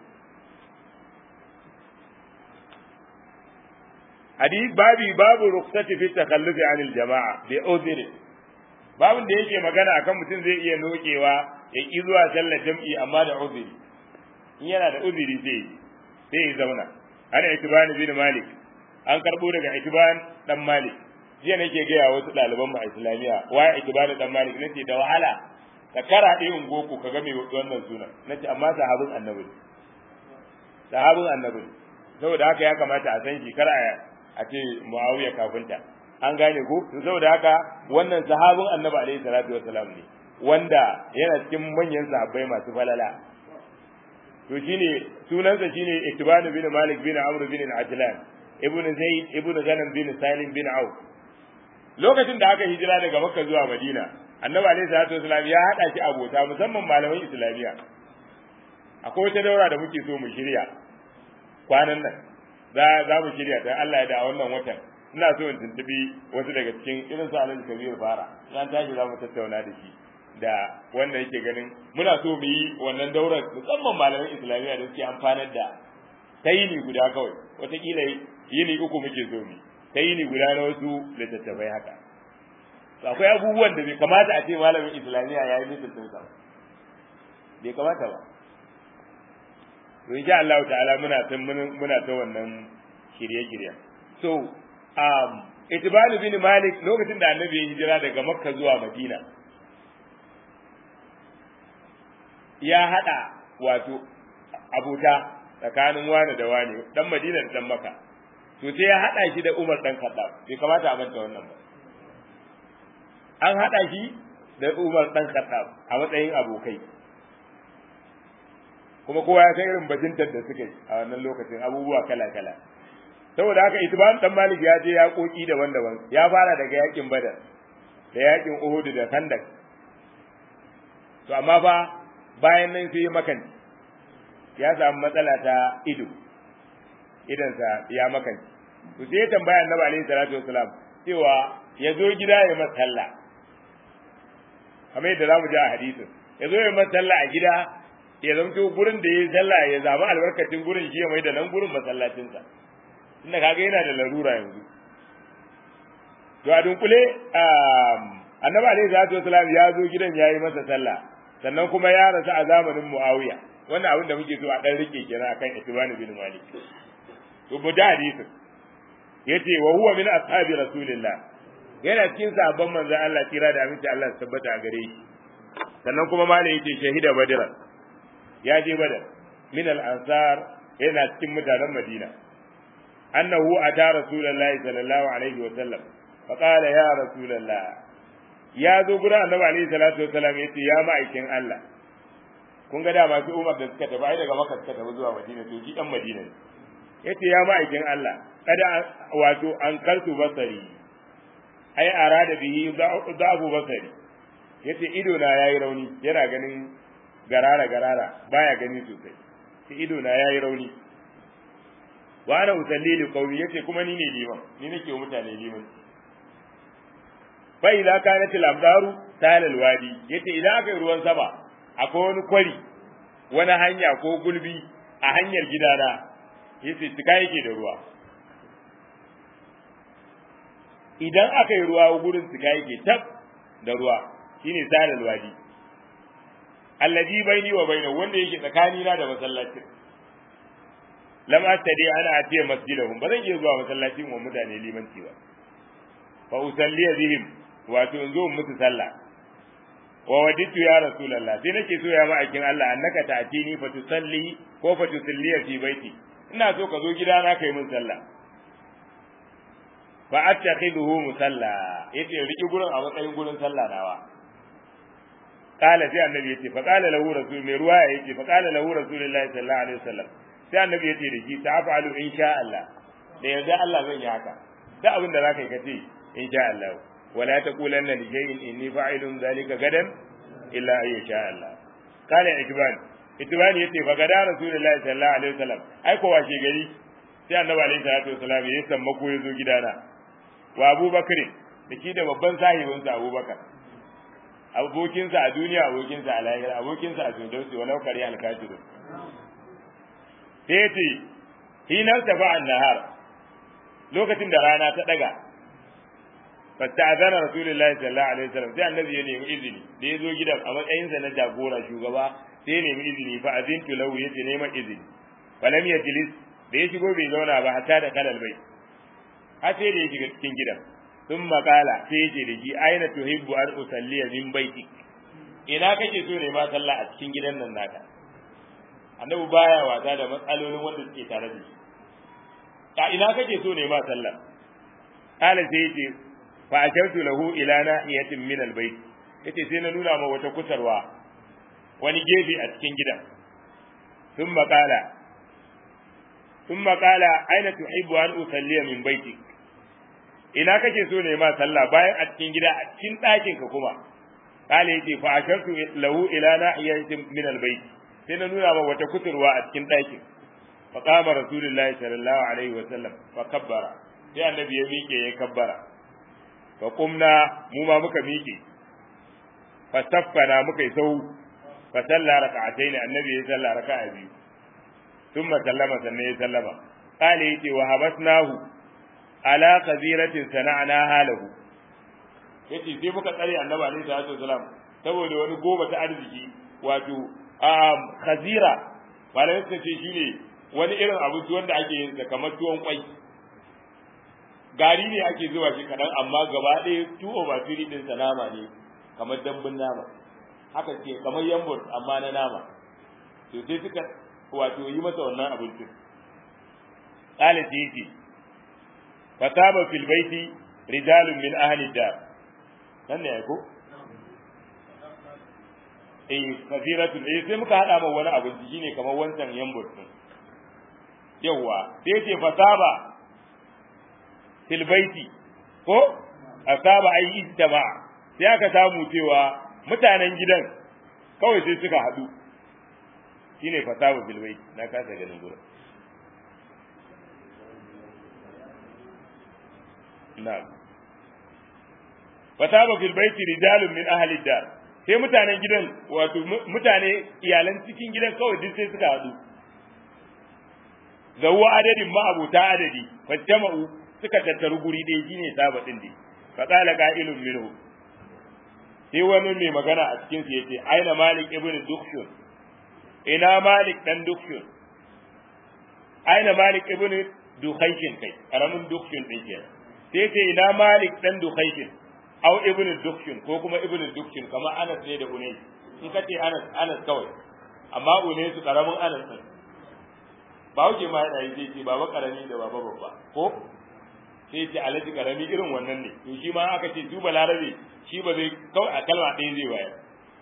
Speaker 1: hadith babi babu rukhsati fi takhallufi anil jama'a bi udhri babin da yake magana akan mutum zai iya nokewa ya ki zuwa sallar jam'i amma da udhri in yana da udhri sai sai ya zauna ana itiban bin malik an karbo daga itiban dan malik jiya nake gaya wasu ɗaliban mu a islamiyya waye itiban dan malik nace da wahala ka kara ɗaya ungoku ka ga mai wannan sunan nace amma sahabin annabi sahabin annabi saboda haka ya kamata a san shi kar a ce muawiya kafinta an gane ko saboda haka wannan sahabin annabi alaihi salatu wassalam ne wanda yana cikin manyan sahabbai masu falala to shine sunansa shine Ittibanu bin Malik bin Amr bin Ajlan ibn Zaid ibn Ghanam bin Salim bin Auf lokacin da aka hijira daga Makka zuwa Madina annabi alaihi salatu wassalam ya hada shi abota musamman malaman islamiya akwai wata daura da muke so mu shirya kwanan nan za za mu shirya ta Allah ya da wannan watan ina so in tuntubi wasu daga cikin irin su Alhaji Kabir Fara ran tashi za mu tattauna da shi da wanda yake ganin muna so mu yi wannan daurar musamman malaman Islamiyya da suke amfanar da ta yini guda kawai wataƙila yini uku muke so mu ta yini guda na wasu littattafai haka to akwai abubuwan da bai kamata a ce malamin Islamiyya ya yi littattafai sa bai kamata ba to insha Allah ta'ala muna ta muna ta wannan shirye-shirye so um itibanu bin malik lokacin da annabi ya hijira daga makka zuwa madina ya hada wato abuta tsakanin wani da wani dan madina da dan makka to sai ya hada shi da umar dan khattab bai kamata a manta wannan ba an hada shi da umar dan khattab a matsayin abokai kuma kowa ya san irin bajintar da suka yi a wannan lokacin abubuwa kala-kala saboda haka itban dan malik ya je ya koki daban-daban ya fara daga yakin badar da yakin uhud da khandak to amma fa bayan nan sai makanci ya samu matsala ta ido idansa ya makanci to sai ya tambaya annabi alaihi salatu wasalam cewa ya zo gida ya masa sallah kamar yadda zamu ji a hadisin ya zo ya masa sallah a gida ya zamto gurin da ya sallah ya zama albarkacin gurin shi ya mai da nan gurin masallacinsa tunda kaga yana da larura yanzu to a dunkule annabi alaihi salatu wasalam ya zo gidan yayi masa sallah sannan kuma ya rasu a zamanin muawiya wannan abin da muke so a dan rike kenan akan itibani bin malik to bu da hadisin yace wa huwa min ashabi rasulillah yana cikin sahabban manzon Allah kira da aminci Allah su tabbata a gare shi sannan kuma malam yace shahida badr ya je badar min al ansar yana cikin mutanen madina annahu ata rasulullahi sallallahu alaihi wa sallam fa qala ya rasulullah ya zo gurin annabi alaihi salatu wa salam yace ya ma'aikin Allah kun ga da masu umar da suka tafi ai daga makka suka tafi zuwa madina to shi dan madina ne yace ya ma'aikin Allah kada wato an kartu basari ai arada bihi da'abu basari yace ido na yayi rauni yana ganin garara garara baya gani sosai sai ido na yayi rauni wa ana usalli li qawmi yace kuma ni ne liman ni nake wa mutane liman fa idza kanat al amdaru sal al wadi yace idan aka yi ruwan sama akwai wani kwari wani hanya ko gulbi a hanyar gidana yace tuka yake da ruwa idan aka yi ruwa gurin tuka yake tab da ruwa shine salal wadi allazi baini wa baina wanda yake tsakani na da masallacin lam astadi ana atiya masjidahum ba zan iya zuwa masallacin wa mutane limanci ba fa usalli bihim wato in zo musu sallah wa waditu ya rasulullah sai nake so ya ma'aikin Allah annaka ta'tini fa tusalli ko fa tusalli fi baiti ina so ka zo gidana kai mun sallah fa attakhiduhu musalla yace riki gurin a matsayin gurin sallah nawa qala sai annabi yace fa qala lahu rasul mai ruwaya yace fa qala lahu rasulullahi sallallahu alaihi wasallam sai annabi yace da shi ta'afalu insha Allah da yarda Allah zan yi haka da abin da zaka yi kace insha Allah wala taqulanna li shay'in inni fa'ilun dhalika gadan illa ay sha Allah qala ikban itibani yace fa gada rasulullahi sallallahu alaihi wasallam ai ko washe gari sai annabi alaihi salatu wasallam ya sammako ya zo gidana wa abubakar da shi da babban sahibinsa abubakar abokinsa a duniya abokinsa a lahira abokinsa a firdausi walau kare alkafiru sai ya ce hinar tafa an nahar lokacin da rana ta daga fasta'azana rasulullahi sallallahu alaihi wasallam sai annabi ya nemi izini da ya zo gidan a matsayinsa na jagora shugaba sai ya nemi izini fa azintu lahu yace neman izini falam yajlis da ya shigo bai zauna ba hatta da kalal bai har sai da ya shiga cikin gidan sun makala sai ya ce da shi aina tuhibbu an usalliya min baiti ina kake so ne ma sallah a cikin gidan nan naka annabi baya wasa da matsalolin wanda suke tare da shi a ina kake so ne ma sallah kala sai yace fa ashartu lahu ila nahiyatin min albayt yace sai na nuna ma wata kusurwa wani gefe a cikin gidan sun makala ثم قال أين تحب أن أصلي من بيتك ina kake so ne ma sallah bayan a cikin gida a cikin ɗakin ka kuma kale yace fa ashartu lahu ila nahiyatin min albayt sai na nuna ma wata kuturwa a cikin ɗakin fa qama rasulullahi sallallahu alaihi wa sallam fa kabbara sai annabi ya miƙe ya kabbara fa qumna mu ma muka miƙe fa saffana muka yi sau fa salla raka'atayn annabi ya salla raka'a biyu ثم سلم sannan ya sallama قال yace wa habasnahu ala qaziratin sana'naha lahu yace sai muka tsare annabi alaihi salatu wasalam saboda wani goma ta arziki wato um khazira malai suka ce shine wani irin abinci wanda ake yin sa kamar tuwon kwai gari ne ake zuwa shi kadan amma gaba ɗaya two over three din sa nama ne kamar dambun nama haka ce kamar yambur amma na nama to sai suka wato yi masa wannan abincin qala tiji fataba fil baiti rijalun min ahli dar nan ne ko eh kafiratu eh sai muka hada ma wani abinci shine kamar wancan yambur din yawa sai ce fataba fil baiti ko asaba ai istama sai aka samu cewa mutanen gidan kawai sai suka hadu shine fasahu bil bait na kasa ganin gurin na'am fataba fil bait rijalun min ahli dar sai mutanen gidan wato mutane iyalan cikin gidan kawai duk sai suka hadu zawwa adadin ma'abuta adadi fattama'u suka tattaru guri ɗaya shine saba din dai fa qala qa'ilun minhu sai wani mai magana a cikin su yace aina malik ibn dukhshun ina malik dan dukhshun aina malik ibn dukhaikin kai karamin dukhshin din kenan sai ce ina malik dan dukhaikin au ibn dukhshin ko kuma ibn dukhshin kamar anas ne da unais in ka ce anas anas kawai amma unais karamin anas din ba wuce ma yana yi zai ce baba karami da baba babba ko sai ce alaji karami irin wannan ne to shi ma aka ce duba larabe shi ba zai kawai a kalma ɗaya zai bayar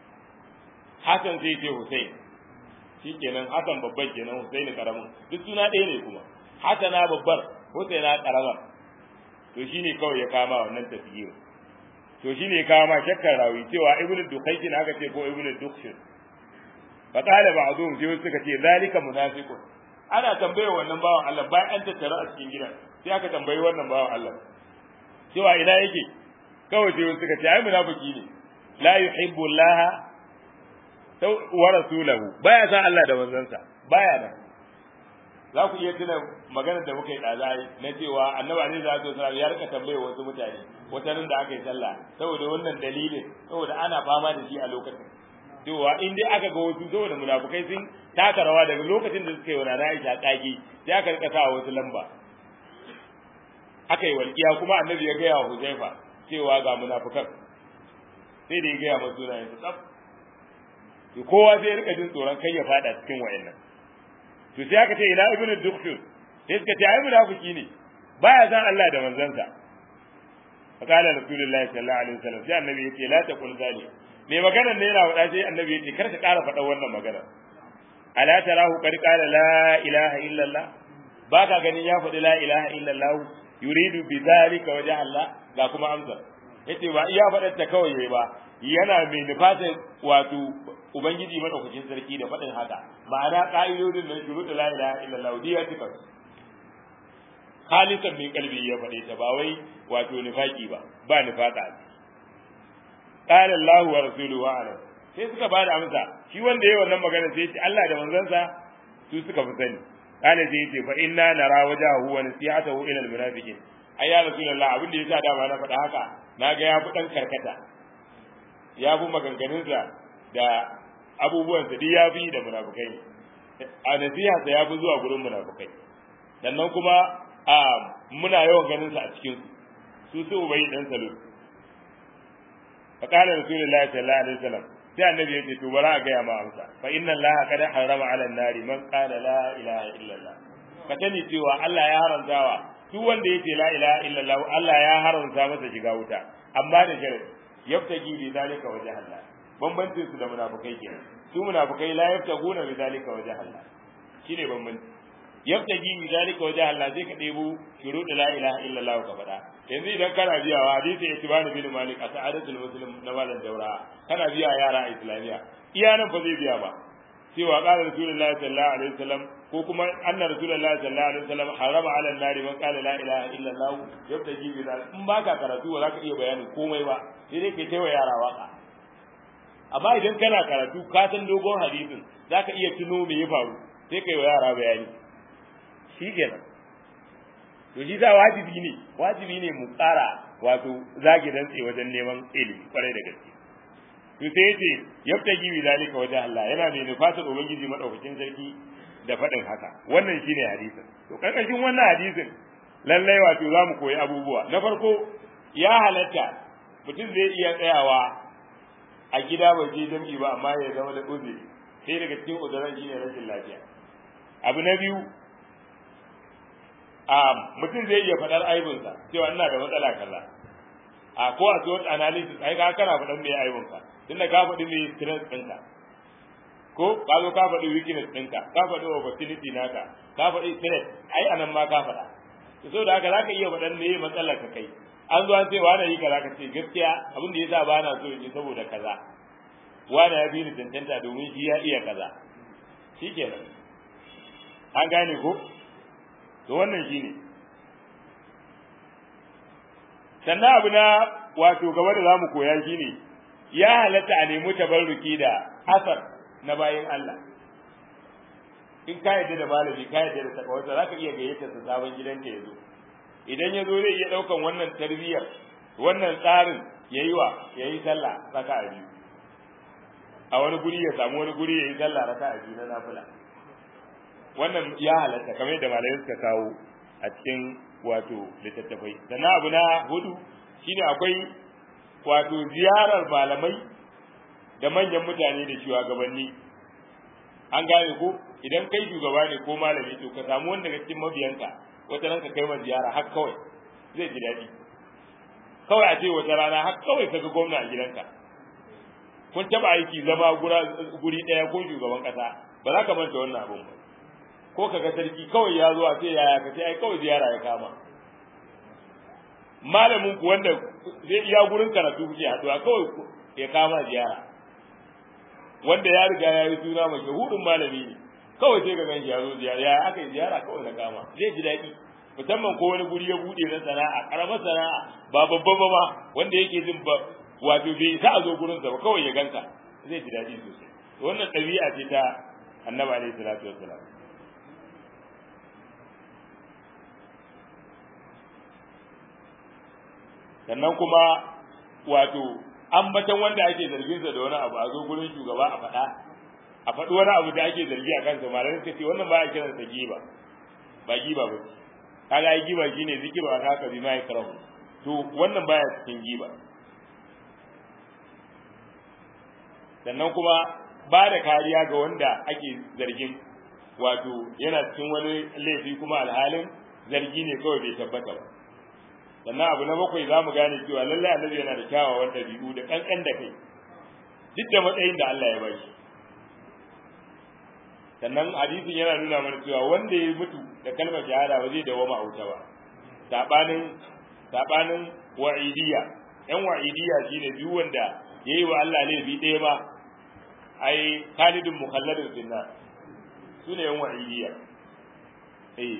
Speaker 1: hasan sai ce husain shi kenan hasan babban kenan husain karamin duk suna ɗaya ne kuma hasana babbar husaina karamar to shine kawai ya kama wannan tafiyir to shine ya kama shakkar rawi cewa ibnu dukhaykin aka ce ko ibnu dukhshin fa qala ba'dhum sai suka ce zalika munafiqun ana tambayar wannan bawan Allah bayan an tattara a cikin gidan sai aka tambayi wannan bawan Allah cewa ina yake kawai sai suka ce ai munafiki ne la yuhibbu Allah wa rasulahu baya san Allah da manzansa baya nan za ku iya tuna maganar da muka yi ɗaza na cewa annabi alaihi salatu wasallam ya rika tambaye wasu mutane wata da aka yi sallah saboda wannan dalilin saboda ana fama da shi a lokacin cewa in dai aka ga wasu saboda munafukai sun taka rawa daga lokacin da suka yi wa nana Aisha kaki sai aka rika sa wasu lamba aka yi walƙiya kuma annabi ya gaya wa Huzaifa cewa ga munafukan sai da ya gaya masu sunayen su tsaf to kowa zai rika jin tsoron kai ya fada cikin wayannan to sai aka ce ina ibnu dukhshur sai suka ce ai munafiki ne baya san Allah da manzansa فقال رسول الله صلى الله عليه وسلم sai annabi yace la taqul zalik me maganar ne yana faɗa sai annabi yace kar ka ƙara faɗa wannan magana ala tarahu qad qala la ilaha illa Allah ba ka ganin ya faɗi la ilaha illa Allah yuridu bi zalika wajha Allah ga kuma amsa yace ba iya faɗar ta kawai yayi ba yana mai nufatin wato ubangiji madaukakin sarki da faɗin haka ma'ana ka'idodin nan shuruɗu la ilaha illa Allah diya tika khalisan min kalbi ya faɗe ta ba wai wato nifaki ba ba nifaka qala Allah wa rasuluhu a'lam sai suka ba da amsa shi wanda yayi wannan magana sai ce Allah da manzansa su suka fi sani kana sai ce fa inna nara wajahu wa nasihatahu ila almunafiqin ai ya rasulullah abin da yasa dama na faɗa haka naga ya fi dan karkata ya fi maganganunsa da abubuwansa duk ya fi da munafukai a nasiha sa ya fi zuwa gurin munafukai sannan kuma a muna yawan ganin sa a cikin su su ubayi dan salul fa qala rasulullahi sallallahu alaihi wasallam sai annabi yace to bara ga ya ma amsa fa inna allaha qad harrama ala an-nari man qala la ilaha illa allah ka tani cewa Allah ya haramtawa duk wanda yace la ilaha illa allah Allah ya haramta masa shiga wuta amma da sharadi yabtagi bi zalika wajh Allah bambancin su da munafikai kenan su munafikai la yabtaguna bi zalika wajh Allah shine bambanci yabtagi bi zalika wajh Allah zai ka debo shurud la ilaha illa Allah ka faɗa yanzu idan kana biya wa hadisi itibani bin malik a sa'adatul muslim na malam daura kana biya yara a islamiya iya nan fa zai biya ba cewa qala rasulullahi sallallahu alaihi wasallam ko kuma anna rasulullahi sallallahu alaihi wasallam harama ala nari man qala la ilaha illa allah yabtaji bi zalika in baka karatu ba za ka iya bayanin komai ba sai dai kai taiwa yara waka amma idan kana karatu ka san dogon hadisin za ka iya tuno me ya faru sai kai wa yara bayani shi kenan to shi za wajibi ne wajibi ne mu tsara wato zagi dantse wajen neman ilimi kwarai da gaske to sai yace yabtaji bi zalika wajen Allah yana mai nufatar ubangiji madaukakin sarki da faɗin haka wannan shine hadisin to karkashin wannan hadisin lallai wato za mu koyi abubuwa na farko ya halatta mutum zai iya tsayawa a gida bai je jam'i ba amma ya zama da uzuri sai daga cikin uzuran shine rashin lafiya abu na biyu a mutum zai iya faɗar aibinsa cewa ina da matsala kaza a ko a SWOT analysis ai ka kana faɗan me aibinka tunda ka faɗi me strength ɗinka ko ka zo ka faɗi weakness ɗinka ka faɗi opportunity naka ka faɗi threat ai anan ma ka faɗa to saboda haka zaka iya faɗan me matsalar ka kai an zo an ce wani yi kaza ka ce gaskiya abin da yasa ba na so in yi saboda kaza wani ya bi ni tantanta domin shi ya iya kaza shikenan an gane ko to wannan shine sannan abu na wato gaba da zamu koya shine ya halatta a nemi tabarruki da asar na bayin Allah in ka yadda da malami ka yadda da takawarsa za ka iya gayyata sa sabon gidanka ya zo idan ya zo zai iya ɗaukan wannan tarbiyyar wannan tsarin ya yi wa ya yi sallah raka a biyu a wani guri ya samu wani guri ya yi sallah raka a biyu na nafila wannan ya halatta kamar yadda malamai suka kawo a cikin wato littattafai sannan abu na hudu shine akwai wato ziyarar malamai da manyan mutane da shugabanni an gane ko idan kai shugaba ne ko malami to ka samu wanda daga cikin mabiyanka wata ranka kai ma ziyara har kawai zai ji daɗi kawai a ce wata rana har kawai ka ga gwamna a gidanka kun taba aiki zama guri ɗaya ko shugaban ƙasa ba za ka manta wannan abun ba ko ka ga sarki kawai ya zo a ce yaya ka ce ai kawai ziyara ya kama malamin ku wanda zai iya gurin karatu kuke haɗuwa kawai ya kama ziyara wanda ya riga ya yi suna mai shahudin malami ne kawai sai ka gan shi ya zo ziyara ya aka yi ziyara kawai na kama zai ji daɗi musamman ko wani guri ya buɗe na sana'a ƙaramar sana'a ba babba ba ma wanda yake jin ba wato bai sa a zo gurin sa ba kawai ya ganka zai ji daɗi sosai wannan ɗabi'a ce ta annabi alaihi salatu wassalam sannan kuma wato ambatan wanda ake zargin sa da wani abu a zo gurin shugaba a faɗa a faɗi wani abu da ake zargi a kansa malamai suka ce wannan ba a kiran sa giba ba giba ba kaga ai giba shine zikira ka ka bi mai karahu to wannan baya cikin giba sannan kuma ba da kariya ga wanda ake zargin wato yana cikin wani laifi kuma alhalin zargi ne kawai bai tabbata ba sannan abu na bakwai za mu gane cewa lallai annabi yana da kyawawan ɗabi'u da ƙanƙan da kai duk da matsayin da Allah ya ba shi sannan hadisin yana nuna mana cewa wanda ya mutu da kalmar shahada ba zai dawo ma'auta ba sabanin sabanin wa'idiyya yan wa'idiyya shine duk wanda yayi wa Allah laifi ɗaya ba ai khalidun mukhalladun finna sune yan wa'idiyya eh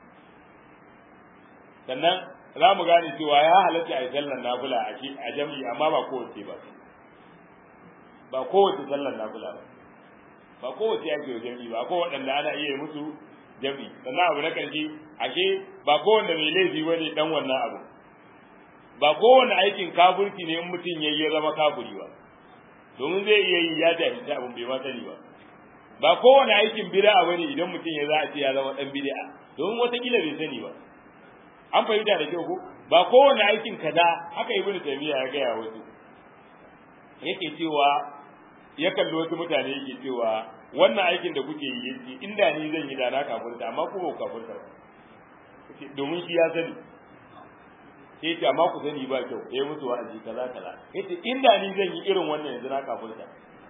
Speaker 1: sannan za mu gane cewa ya halatta a sallar nafila a jam'i amma ba kowace ba ba kowace sallar nafila ba ba kowace ake jam'i ba ko waɗanda ana iya musu jam'i sannan abu na ƙarshe ashe ba kowanne mai laifi ba ne ɗan wannan abu ba kowanne aikin kafurci ne in mutum ya yi zama kafuri ba domin zai iya yi ya jahilci abin bai ma sani ba ba kowanne aikin bid'a ba ne idan mutum ya za a ce ya zama ɗan bid'a domin watakila bai sani ba an fahimta da kyau ko ba kowane aikin kaza haka ibnu taymiya ya gaya wasu yake cewa ya kalli wasu mutane yake cewa wannan aikin da kuke yi yake inda ni zan yi da na kafirta amma ku ba ku kafirta ba domin shi ya sani sai ce amma ku sani ba kyau eh musu wa'azi kaza kaza yace inda ni zan yi irin wannan yanzu na kafirta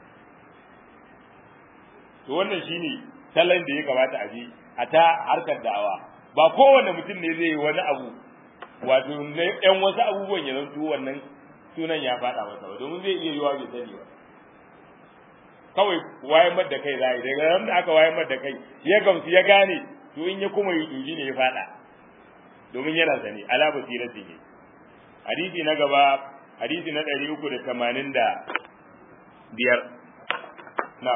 Speaker 1: to wannan shine salon da ya kamata a bi a ta harkar da'awa ba kowane mutum ne zai yi wani abu wato ɗan wasu abubuwan ya zanto wannan sunan ya faɗa masa ba domin zai iya yiwa bai sani ba kawai wayan da kai zai daga ran da aka wayan da kai ya gamsu ya gane to in ya kuma yi tuji ne ya faɗa domin yana sani ala basirati ne hadisi na gaba hadisi na ɗari uku da tamanin da biyar na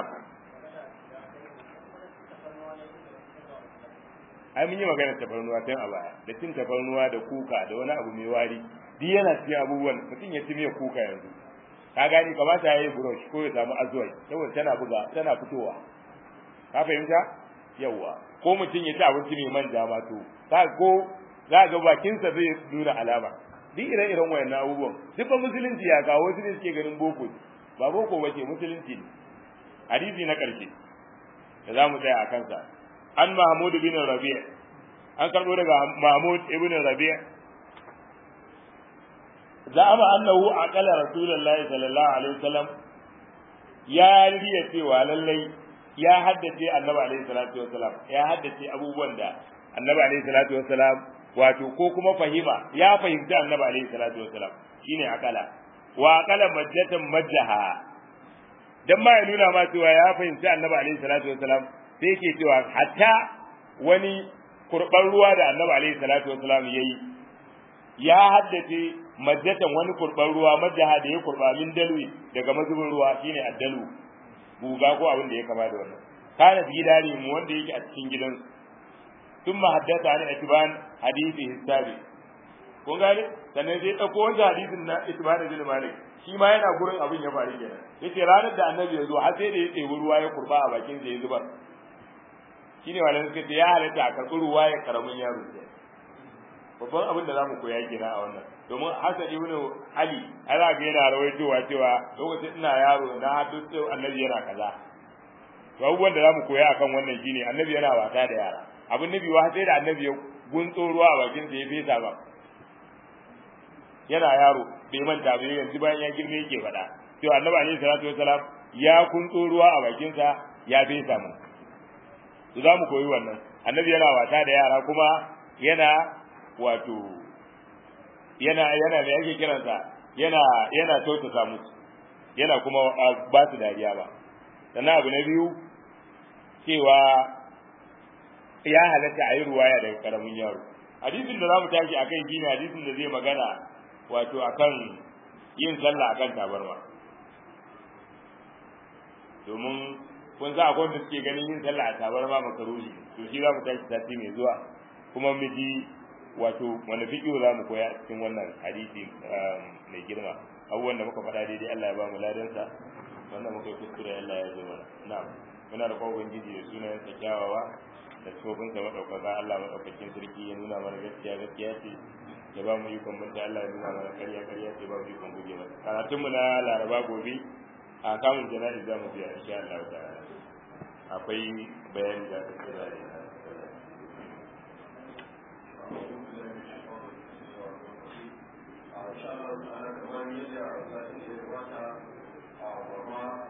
Speaker 1: ai mun yi magana tafarnuwa tun a baya da cin tafarnuwa da kuka da wani abu mai wari duk yana cikin abubuwan mutum ya ci miya kuka yanzu ka gani kamata ya yi brush ko ya samu azuwai saboda tana buga tana fitowa ka fahimta yawwa ko mutum ya ci abinci mai manja ma to ka ko za ga bakinsa zai nuna alama duk ire-iren wayannan abubuwan duk ba musulunci ya kawo wasu ne suke ganin boko ba boko ba ce musulunci ne hadisi na ƙarshe da za mu tsaya a kansa an Mahmud bin Rabi' an karbo daga Mahmud ibn Rabi' za'ama annahu aqala Rasulullahi sallallahu alaihi wasallam ya riya cewa lallai ya haddace Annabi alaihi salatu wasallam ya haddace abubuwan da Annabi alaihi salatu wasallam wato ko kuma fahima ya fahimci Annabi alaihi salatu wasallam shine aqala wa aqala majjatan majjaha dan ma ya nuna ma cewa ya fahimci Annabi alaihi salatu wasallam sai yake cewa hatta wani kurban ruwa da annabi alaihi salatu wasalam yayi ya haddace majjatan wani kurban ruwa majaha da ya kurba min dalwi daga mazubin ruwa shine addalu buga ko abin da ya kama da wannan kana gidari mu wanda yake a cikin gidan sun ma haddasa an itiban hadisi hisabi kun gane sannan sai dauko wancan hadisin na itiban bin malik shi ma yana gurin abin ya faru kenan yace ranar da annabi ya zo har sai da ya tsebi ruwa ya kurba a bakin sa ya zubar shine malamai suka ce ya halatta a karɓi ruwa ya karamin yaro babban abin da zamu koya kenan a wannan domin Hassan ibn Ali ana ga yana rawaitowa cewa lokacin ina yaro na hadisi annabi yana kaza to abubuwan da zamu koya akan wannan shine annabi yana wasa da yara abin nabi wa sai da annabi ya guntso ruwa a bakin sa ya fesa ba yana yaro bai manta ba yanzu bayan ya girme yake faɗa to annabi alaihi salatu wasalam ya kuntso ruwa a bakin sa ya fesa mu to za mu koyi wannan annabi yana wasa da yara kuma yana wato yana yana da yake kiransa yana yana tautasa musu yana kuma ba su dariya ba sannan abu na biyu cewa ya halatta a yi ruwaya daga karamin yaro hadisin da za mu tashi akan shine hadisin da zai magana wato akan yin sallah akan tabarma domin kun sa akwai wanda suke ganin yin sallah a tabarma makaruhi to shi za mu tashi sati mai zuwa kuma mu ji wato wani fiƙi za mu koya cikin wannan hadisi mai girma abubuwan da muka faɗa daidai Allah ya ba mu ladansa wannan muka yi kuskure Allah ya zo mana na'am muna da kowa ubangiji da sunayen sa kyawawa da tsofin sa madaukaka Allah madaukakin sarki ya nuna mana gaskiya gaskiya ce ya ba mu ikon mutunta Allah ya nuna mana ƙarya ƙarya ce ba mu ikon guje mata karatun mu na Laraba gobe a kamun jana'i za mu biya insha Allah ta'ala akwai bayani da aka da
Speaker 2: insha Allah ta'ala kamar yadda a satin da ya gabata a